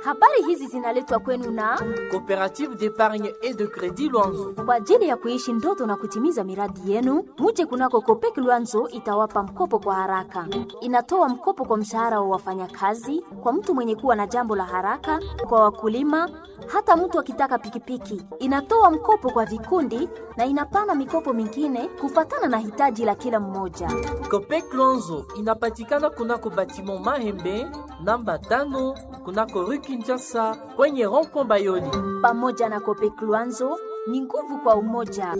Habari hizi zinaletwa kwenu na Coopérative d'épargne et de crédit Luanzo. kwa ajili ya kuishi ndoto na kutimiza miradi yenu. Muje kunako Kopek Luanzo itawapa mkopo kwa haraka. Inatoa mkopo kwa mshahara wa wafanyakazi, kwa mtu mwenye kuwa na jambo la haraka, kwa wakulima, hata mtu akitaka pikipiki. Inatoa mkopo kwa vikundi na inapana mikopo mingine kufatana na hitaji la kila mmoja. Copec Luanzo inapatikana kunako batiment Mahembe namba tano kunako rue Kinshasa kwenye rond-point Bayoli. Pamoja na Kopek Luanzo ni nguvu kwa umoja.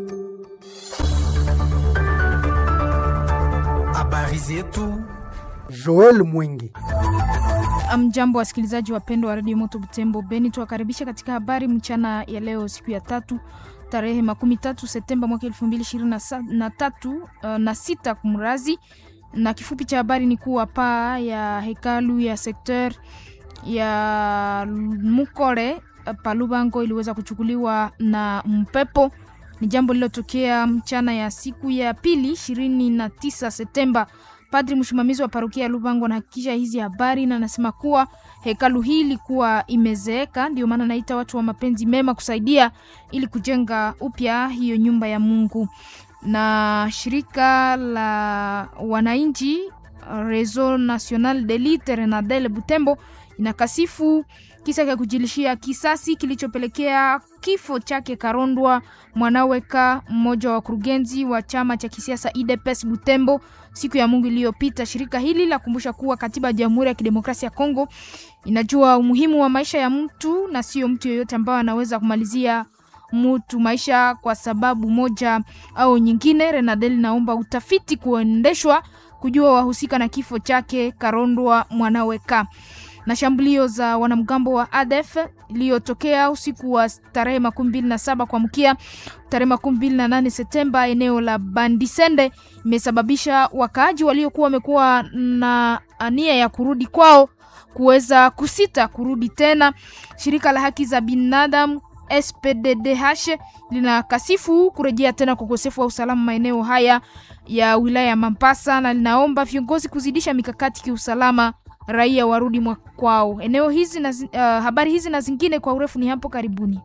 Habari zetu Joel Mwingi. Mjambo wasikilizaji wapendwa wa redio Moto Butembo Beni, tuwakaribisha katika habari mchana ya leo, siku ya tatu tarehe makumi tatu Septemba mwaka elfu mbili ishirini na tatu uh, na sita kumrazi. Na kifupi cha habari ni kuwa paa ya hekalu ya sekter ya Mukore uh, Palubango iliweza kuchukuliwa na mpepo. Ni jambo lililotokea mchana ya siku ya pili ishirini na tisa Septemba. Padri msimamizi wa parokia ya Lubango anahakikisha hizi habari na anasema kuwa hekalu hii ilikuwa imezeeka, ndio maana naita watu wa mapenzi mema kusaidia ili kujenga upya hiyo nyumba ya Mungu. Na shirika la wananchi Réseau National de Lutte Renadel Butembo inakasifu kisa cha kujilishia kisasi kilichopelekea kifo chake Karondwa Mwanaweka, mmoja wa wakurugenzi wa chama cha kisiasa UDPS Butembo siku ya Mungu iliyopita. Shirika hili lakumbusha kuwa katiba ya Jamhuri ya Kidemokrasia ya Kongo inajua umuhimu wa maisha ya mtu na sio mtu yeyote ambaye anaweza kumalizia mtu maisha kwa sababu moja au nyingine. Renadel naomba utafiti kuendeshwa kujua wahusika na kifo chake Karondwa Mwanaweka na shambulio za wanamgambo wa ADF iliyotokea usiku wa tarehe makumi mbili na saba kuamkia tarehe makumi mbili na nane Septemba eneo la Bandisende imesababisha wakaaji waliokuwa wamekuwa na nia ya kurudi kwao kuweza kusita kurudi tena. Shirika la haki za binadamu SPDDH linakasifu kurejea tena kwa ukosefu wa usalama maeneo haya ya wilaya ya Mambasa na linaomba viongozi kuzidisha mikakati kiusalama raia warudi kwao. Eneo hizi na, uh, habari hizi na zingine kwa urefu ni hapo karibuni.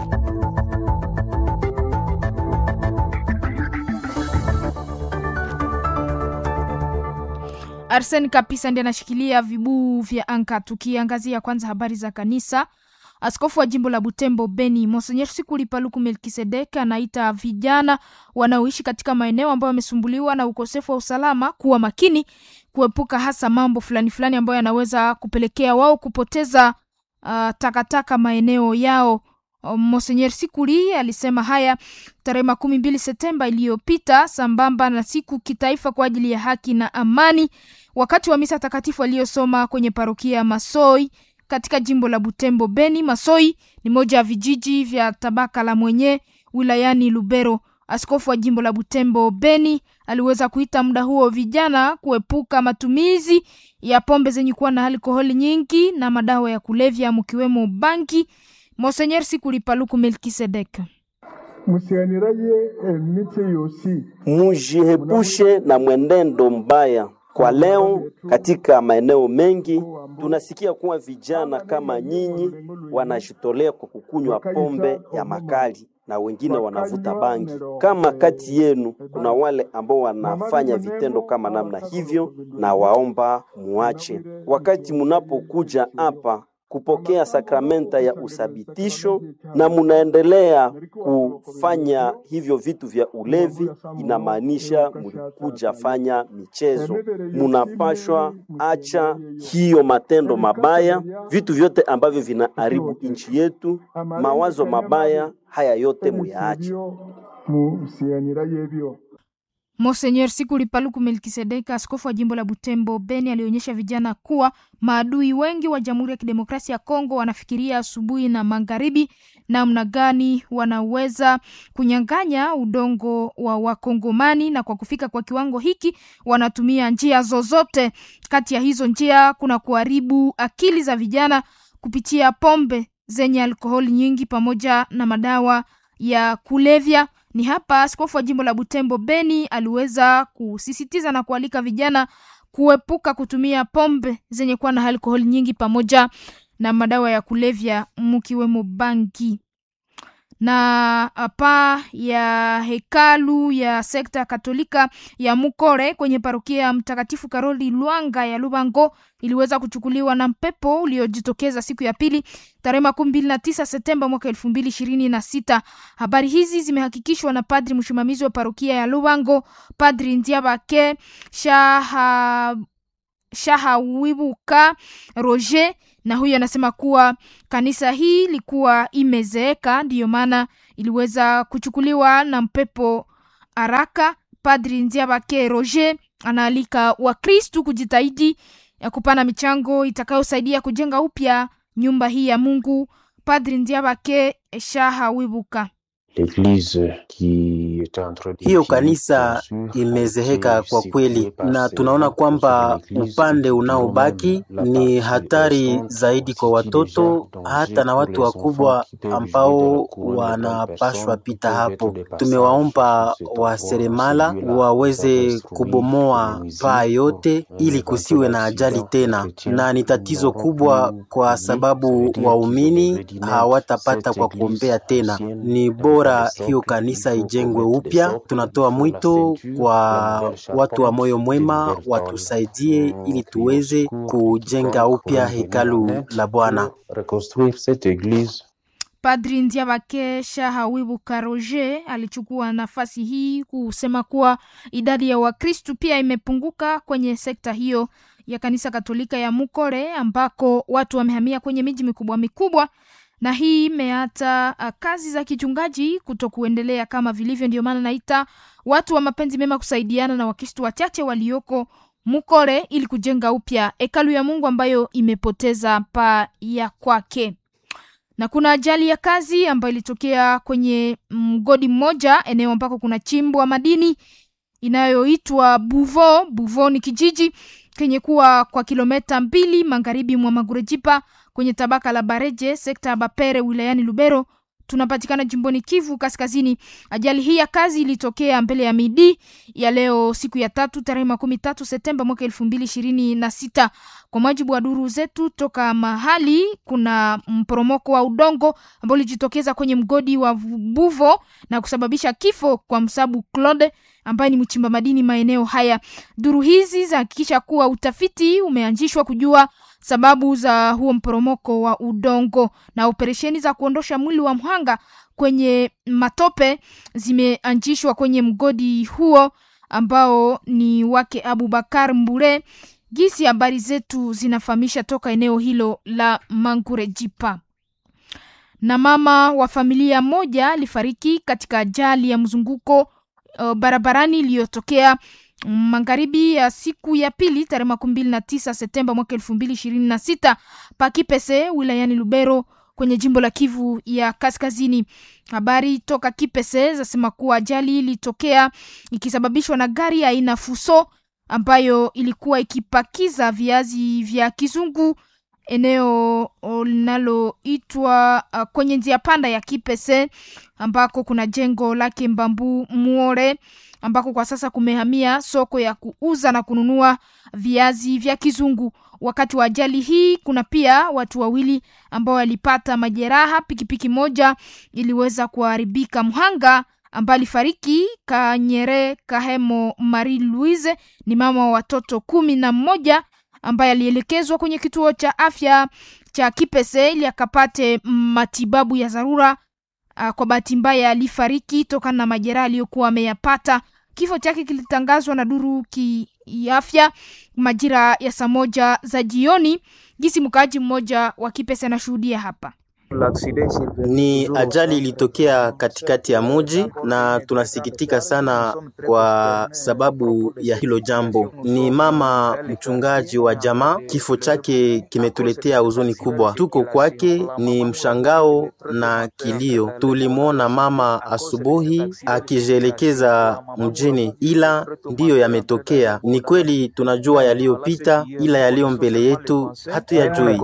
Arsen Kapisa ndiye anashikilia vibuu vya anka. Tukiangazia kwanza habari za kanisa, askofu wa jimbo la Butembo Beni Monsenyer Sikuli Paluku Melkisedek anaita vijana wanaoishi katika maeneo ambayo wamesumbuliwa na ukosefu wa usalama kuwa makini kuepuka hasa mambo fulani fulani ambayo yanaweza kupelekea wao kupoteza uh, takataka maeneo yao. Monsenyer Sikuli alisema haya tarehe makumi mbili Septemba iliyopita sambamba na siku kitaifa kwa ajili ya haki na amani, wakati wa misa takatifu aliyosoma kwenye parokia ya Masoi katika jimbo la Butembo Beni. Masoi ni moja ya vijiji vya tabaka la mwenye wilayani Lubero. Askofu wa jimbo la Butembo Beni aliweza kuita muda huo vijana kuepuka matumizi ya pombe zenye kuwa na alkoholi nyingi na madawa ya kulevya mkiwemo bangi. Monsenyer Sikuli Paluku Melkisedek musiganiraye emiti yosi Mujihepushe na mwenendo mbaya. Kwa leo katika maeneo mengi tunasikia kuwa vijana kama nyinyi wanajitolea kwa kukunywa pombe ya makali na wengine wanavuta bangi. Kama kati yenu kuna wale ambao wanafanya vitendo kama namna hivyo, na waomba muache. Wakati munapokuja hapa kupokea sakramenta ya usabitisho na munaendelea kufanya hivyo vitu vya ulevi, inamaanisha mulikuja fanya michezo. Munapashwa acha hiyo matendo mabaya, vitu vyote ambavyo vinaharibu nchi yetu, mawazo mabaya haya yote muyaache. musiganiraye ebyo Monsenyer Sikuli Paluku Melkisedeka, askofu wa jimbo la Butembo Beni, alionyesha vijana kuwa maadui wengi wa Jamhuri ya Kidemokrasia ya Kongo wanafikiria asubuhi na magharibi namna gani wanaweza kunyang'anya udongo wa Wakongomani, na kwa kufika kwa kiwango hiki wanatumia njia zozote. Kati ya hizo njia kuna kuharibu akili za vijana kupitia pombe zenye alkoholi nyingi pamoja na madawa ya kulevya. Ni hapa askofu wa jimbo la Butembo Beni aliweza kusisitiza na kualika vijana kuepuka kutumia pombe zenye kuwa na alkoholi nyingi pamoja na madawa ya kulevya mkiwemo bangi na paa ya hekalu ya sekta katolika ya Mukore kwenye parokia ya Mtakatifu Karoli Lwanga ya Lubango iliweza kuchukuliwa na mpepo uliojitokeza siku ya pili tarehe makumi mbili na tisa Septemba mwaka elfu mbili ishirini na sita. Habari hizi zimehakikishwa na padri msimamizi wa parokia ya Lubango, Padri Ndiabake Shaha Shahawibuka Roger na huyu anasema kuwa kanisa hii ilikuwa imezeeka, ndiyo maana iliweza kuchukuliwa na mpepo haraka. Padri Nziabake Roger anaalika Wakristu kujitahidi ya kupana michango itakayosaidia kujenga upya nyumba hii ya Mungu. Padri Nziabake Shaha Wibuka hiyo kanisa imezeheka kwa kweli, na tunaona kwamba upande unaobaki ni hatari zaidi kwa watoto hata na watu wakubwa ambao wanapashwa pita hapo. Tumewaomba waseremala waweze kubomoa paa yote ili kusiwe na ajali tena, na ni tatizo kubwa kwa sababu waumini hawatapata kwa kuombea tena. Ni bora hiyo kanisa ijengwe upya. Tunatoa mwito kwa watu wa moyo mwema watusaidie ili tuweze kujenga upya hekalu la Bwana. Padri Ndiabake Shahawibuka Roger alichukua nafasi hii kusema kuwa idadi ya Wakristu pia imepunguka kwenye sekta hiyo ya kanisa Katolika ya Mukore ambako watu wamehamia kwenye miji mikubwa mikubwa na hii imeata kazi za kichungaji kuto kuendelea kama vilivyo. Ndio maana naita watu wa mapenzi mema kusaidiana na Wakristo wachache walioko Mukore ili kujenga upya hekalu ya Mungu ambayo imepoteza paa ya kwake. Na kuna ajali ya kazi ambayo ilitokea kwenye mgodi mmoja, eneo ambako kuna chimbwa madini inayoitwa Buvo. Buvo ni kijiji kenye kuwa kwa kilometa mbili magharibi mwa Magurejipa kwenye tabaka la Bareje sekta ya Bapere wilayani Lubero tunapatikana jimboni Kivu Kaskazini. Ajali hii ya kazi ilitokea mbele ya midi ya leo siku ya tatu tarehe makumi tatu Septemba mwaka elfu mbili ishirini na sita. Kwa mujibu wa duru zetu toka mahali, kuna mporomoko wa udongo ambao ulijitokeza kwenye mgodi wa Buvo na kusababisha kifo kwa Msabu Claude ambaye ni mchimba madini maeneo haya. Duru hizi zahakikisha kuwa utafiti umeanzishwa kujua sababu za huo mporomoko wa udongo na operesheni za kuondosha mwili wa mhanga kwenye matope zimeanzishwa kwenye mgodi huo ambao ni wake Abubakar Mbure. Gisi habari zetu zinafahamisha toka eneo hilo la Mangurejipa. Na mama wa familia moja alifariki katika ajali ya mzunguko uh, barabarani iliyotokea magharibi ya siku ya pili tarehe makumi mbili na tisa Septemba mwaka elfu mbili ishirini na sita Pakipese wilayani Lubero kwenye jimbo la Kivu ya Kaskazini. Habari toka Kipese zasema kuwa ajali ilitokea ikisababishwa na gari aina Fuso ambayo ilikuwa ikipakiza viazi vya kizungu eneo linaloitwa uh, kwenye njia panda ya Kipese ambako kuna jengo lake Mbambu Muore ambako kwa sasa kumehamia soko ya kuuza na kununua viazi vya kizungu. Wakati wa ajali hii, kuna pia watu wawili ambao walipata majeraha. Pikipiki moja iliweza kuharibika. Mhanga ambaye alifariki Kanyere Kahemo Marie Louise ni mama wa watoto kumi na mmoja ambaye alielekezwa kwenye kituo cha afya cha Kipese ili akapate matibabu ya dharura. Uh, kwa bahati mbaya alifariki tokana na majeraha aliyokuwa ameyapata. Kifo chake kilitangazwa na duru kiafya majira ya saa moja za jioni. Gisi mkaaji mmoja wa Kipese anashuhudia hapa. Ni ajali ilitokea katikati ya muji na tunasikitika sana kwa sababu ya hilo jambo. Ni mama mchungaji wa jamaa, kifo chake kimetuletea huzuni kubwa. Tuko kwake ni mshangao na kilio. Tulimwona mama asubuhi akijielekeza mjini, ila ndiyo yametokea. Ni kweli tunajua yaliyopita, ila yaliyo mbele yetu hatuyajui.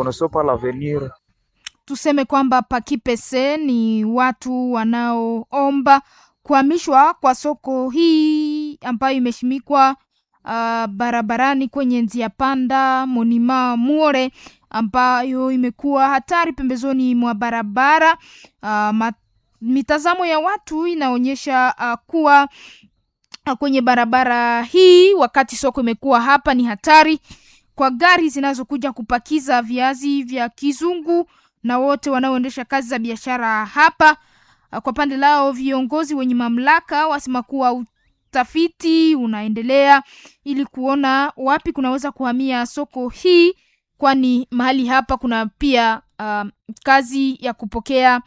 Tuseme kwamba Pakipese ni watu wanaoomba kuhamishwa kwa soko hii ambayo imeshimikwa uh, barabarani kwenye njia panda Monima Muore ambayo imekuwa hatari pembezoni mwa barabara. Uh, mitazamo ya watu inaonyesha uh, kuwa uh, kwenye barabara hii wakati soko imekuwa hapa ni hatari kwa gari zinazokuja kupakiza viazi vya kizungu na wote wanaoendesha kazi za biashara hapa. Uh, kwa pande lao viongozi wenye mamlaka wasema kuwa utafiti unaendelea ili kuona wapi kunaweza kuhamia soko hii, kwani mahali hapa kuna pia uh, kazi ya kupokea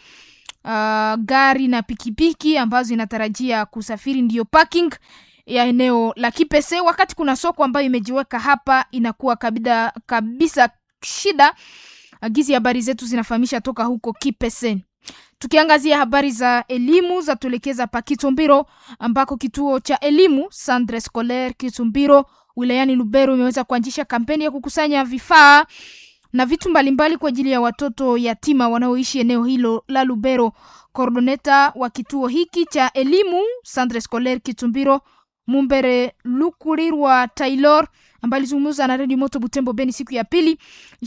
uh, gari na pikipiki ambazo inatarajia kusafiri, ndiyo parking ya eneo la Kipese. Wakati kuna soko ambayo imejiweka hapa, inakuwa kabida, kabisa shida. Agizi habari zetu zinafahamisha toka huko Kipese. Tukiangazia habari za elimu za tuelekeza pa Kitumbiro ambako kituo cha elimu Centre Scolaire Kitumbiro wilayani Lubero imeweza kuanzisha kampeni ya kukusanya vifaa na vitu mbalimbali kwa ajili ya watoto yatima wanaoishi eneo hilo la Lubero. Koordoneta wa kituo hiki cha elimu Centre Scolaire Kitumbiro Mumbere Lukulirwa Taylor ambaye alizungumza na Radio Moto Butembo Beni siku ya pili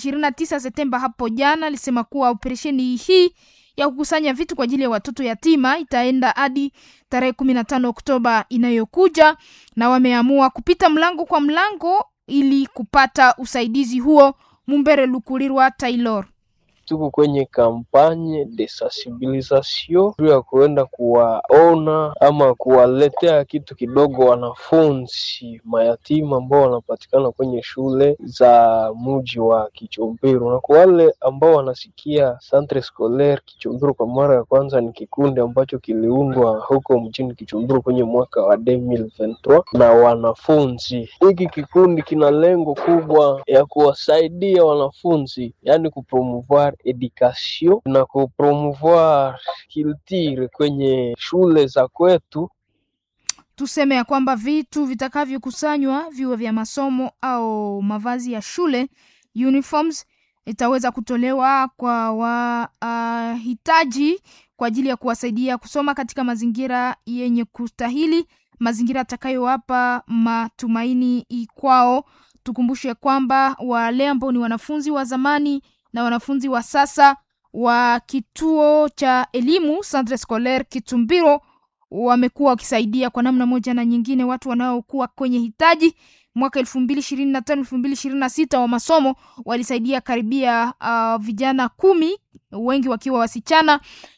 29 Septemba hapo jana, alisema kuwa operesheni hii ya kukusanya vitu kwa ajili ya watoto yatima itaenda hadi tarehe kumi na tano Oktoba inayokuja, na wameamua kupita mlango kwa mlango ili kupata usaidizi huo. Mumbere Lukulirwa Taylor tuko kwenye kampanye de sensibilisation juu ya kuenda kuwaona ama kuwaletea kitu kidogo wanafunzi mayatima ambao wanapatikana kwenye shule za muji wa Kichombero, na kwa wale ambao wanasikia Centre Scolaire Kichombero kwa mara ya kwanza, ni kikundi ambacho kiliundwa huko mjini Kichombero kwenye mwaka wa 2023 na wanafunzi. Hiki kikundi kina lengo kubwa ya kuwasaidia wanafunzi, yani kupromouvoir education na kupromouvoir culture kwenye shule za kwetu. Tuseme ya kwamba vitu vitakavyokusanywa viwe vya masomo au mavazi ya shule uniforms, itaweza kutolewa kwa wahitaji uh, kwa ajili ya kuwasaidia kusoma katika mazingira yenye kustahili, mazingira atakayowapa matumaini kwao. Tukumbushe kwamba wale ambao ni wanafunzi wa zamani na wanafunzi wa sasa wa kituo cha elimu Centre Scolaire Kitumbiro wamekuwa wakisaidia kwa namna moja na nyingine watu wanaokuwa kwenye hitaji. Mwaka elfu mbili ishirini na tano elfu mbili ishirini na sita wa masomo walisaidia karibia uh, vijana kumi, wengi wakiwa wasichana,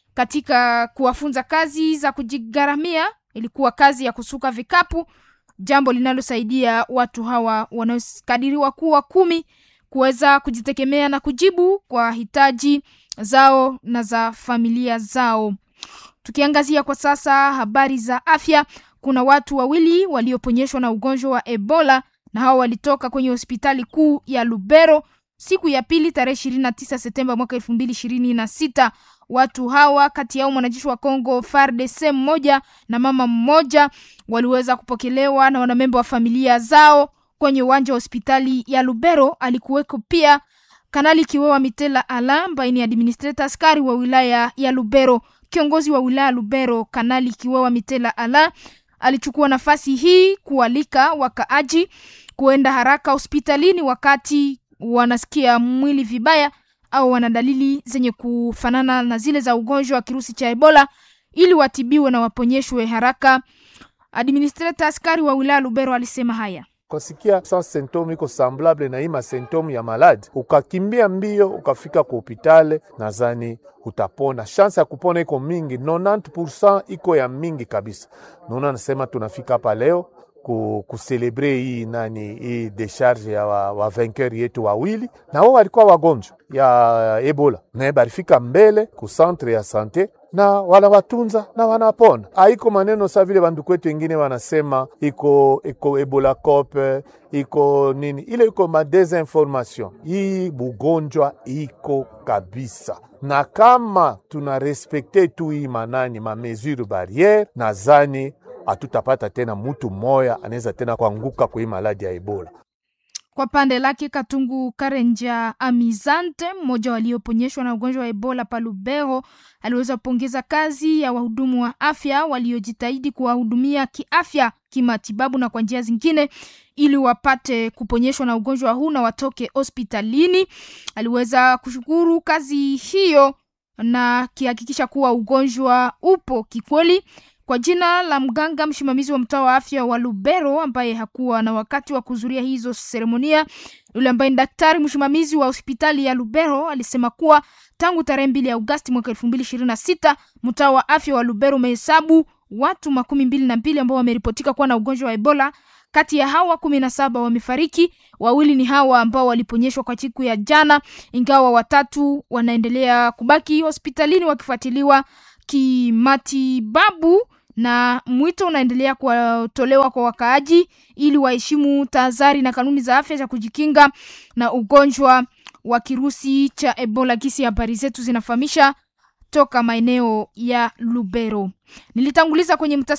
katika kuwafunza kazi za kujigharamia. Ilikuwa kazi ya kusuka vikapu, jambo linalosaidia watu hawa wanaokadiriwa kuwa kumi kuweza kujitegemea na kujibu kwa hitaji zao na za familia zao. Tukiangazia kwa sasa habari za afya, kuna watu wawili walioponyeshwa na ugonjwa wa Ebola na hao walitoka kwenye hospitali kuu ya Lubero siku ya pili tarehe ishirini na tisa Septemba mwaka elfu mbili ishirini na sita. Watu hawa kati yao mwanajeshi wa Kongo FARDC mmoja na mama mmoja waliweza kupokelewa na wanamemba wa familia zao kwenye uwanja wa hospitali ya Lubero. Alikuweko pia Kanali Kiwewa Mitela Ala ambaye ni administrator askari wa wilaya ya Lubero. Kiongozi wa wilaya Lubero, Kanali Kiwewa Mitela Ala alichukua nafasi hii kualika wakaaji kuenda haraka hospitalini wakati wanasikia mwili vibaya au wana dalili zenye kufanana na zile za ugonjwa wa kirusi cha Ebola ili watibiwe na waponyeshwe haraka. Administrator askari wa wilaya Lubero alisema haya ukasikia sa symptome iko semblable na hii masymptome ya maladi, ukakimbia mbio ukafika ku hopitale, nadhani utapona. Chance ya kupona iko mingi, 90% iko ya mingi kabisa. Naona nasema tunafika hapa leo ku, kuselebre hii nani hii decharge ya wa, wa vainqueur yetu wawili, na wao walikuwa wagonjwa ya Ebola na barifika mbele ku centre ya sante na wanawatunza na wanapona. Haiko maneno sa vile banduku wetu wengine wanasema iko iko ebola cope iko nini, ile iko ma desinformation. Hii bugonjwa iko kabisa, na kama tuna respekte tu hii manani ma mesure barriere, nazani hatutapata tena mutu moya anaweza tena kuanguka kwa hii maladi ya ebola. Kwa pande lake Katungu Karenja Amizante, mmoja walioponyeshwa na ugonjwa wa Ebola Palubero, aliweza kupongeza kazi ya wahudumu wa afya waliojitahidi kuwahudumia kiafya kimatibabu na kwa njia zingine ili wapate kuponyeshwa na ugonjwa huu na watoke hospitalini. Aliweza kushukuru kazi hiyo na kihakikisha kuwa ugonjwa upo kikweli. Kwa jina la mganga msimamizi wa mtaa wa afya wa Lubero ambaye hakuwa na wakati wa kuhudhuria hizo seremonia, yule ambaye ni daktari msimamizi wa hospitali ya Lubero alisema kuwa tangu tarehe mbili ya Agosti mwaka elfu mbili ishirini na sita mtaa wa afya wa Lubero umehesabu watu makumi mbili na mbili ambao wameripotika kuwa na ugonjwa wa Ebola. Kati ya hawa kumi na saba wamefariki, wawili ni hawa ambao waliponyeshwa kwa siku ya jana, ingawa watatu wanaendelea kubaki hospitalini wakifuatiliwa kimatibabu na mwito unaendelea kutolewa kwa wakaaji ili waheshimu tahadhari na kanuni za afya za kujikinga na ugonjwa wa kirusi cha Ebola. Kisi habari zetu zinafahamisha toka maeneo ya Lubero. Nilitanguliza kwenye mtasa